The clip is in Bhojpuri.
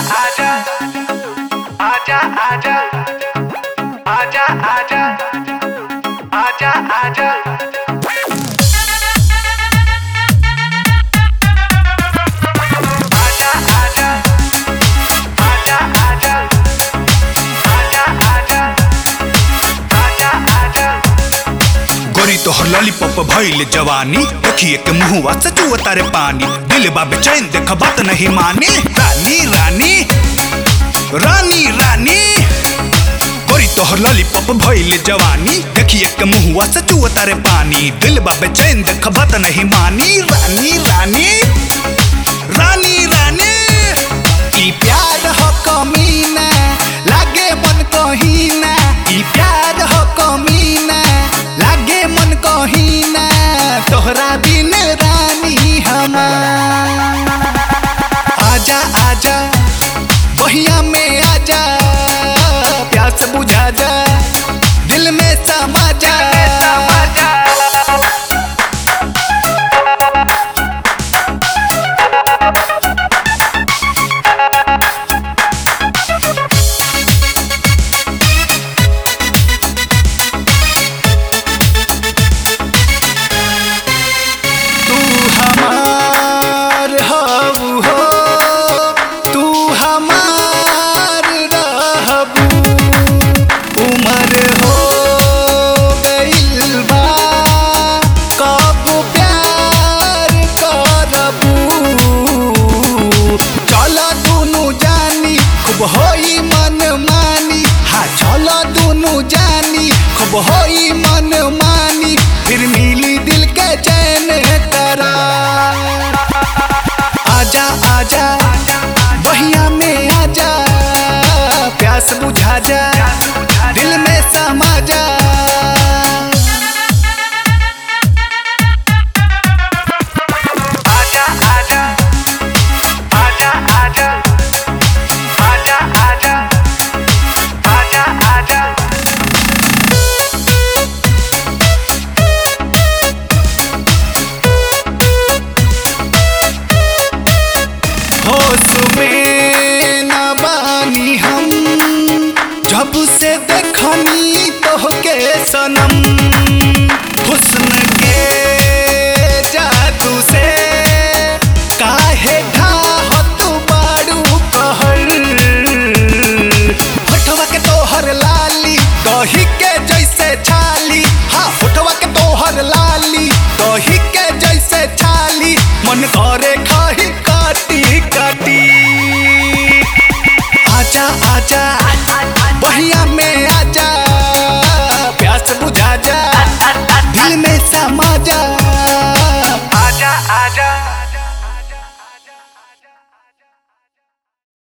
आजा आजा आजा आजा आजा आजा आजा आजा आजा आजा आजा आजा आजा आजा आजा गोरी तोहर लॉलीपॉप भइल जवानी देखिए के मुहुआ से चुआ तारे पानी दिल बा बेचैन देख बात नहीं मानी रानी रानी रानी रानी गोरी तोहर लॉलीपॉप भइल जवानी देखिए के मुहुआ से चुआ तारे पानी दिल बा बेचैन देख बात नहीं मानी रानी रानी रानी रानी ई प्यार हो कमीना लागे मन कहीना ई प्यार हो कमीना लागे मन कहीना तोहरा बिन रानी हमार आजा आजा बहिया में आजा प्यास बुझा जा दिल में समा जा तू हमार हबू हो तू हमार रहबू उमर हो गइल बा कब प्यार करबू चल दुनु जानी खूब होई मन मानी हाँ चल दुनु जानी खूब होई मन मानी फिर मिली दिल के चैन करा आजा आजा बहिया में आजा प्यास बुझा जा दिल में समा जा आजा आजा आजा आजा आजा आजा आजा आजा होश में न बानी हम जब से देखनी तोहके सनम हुस्न के जादू से काहे ढाहत बाड़ू कहर होठवा के तोहर लाली दही के जैसे छाली हाँ होठवा के तोहर लाली दही के जैसे छाली मन करे खाही काटी काटी आजा आजा बहिया में आजा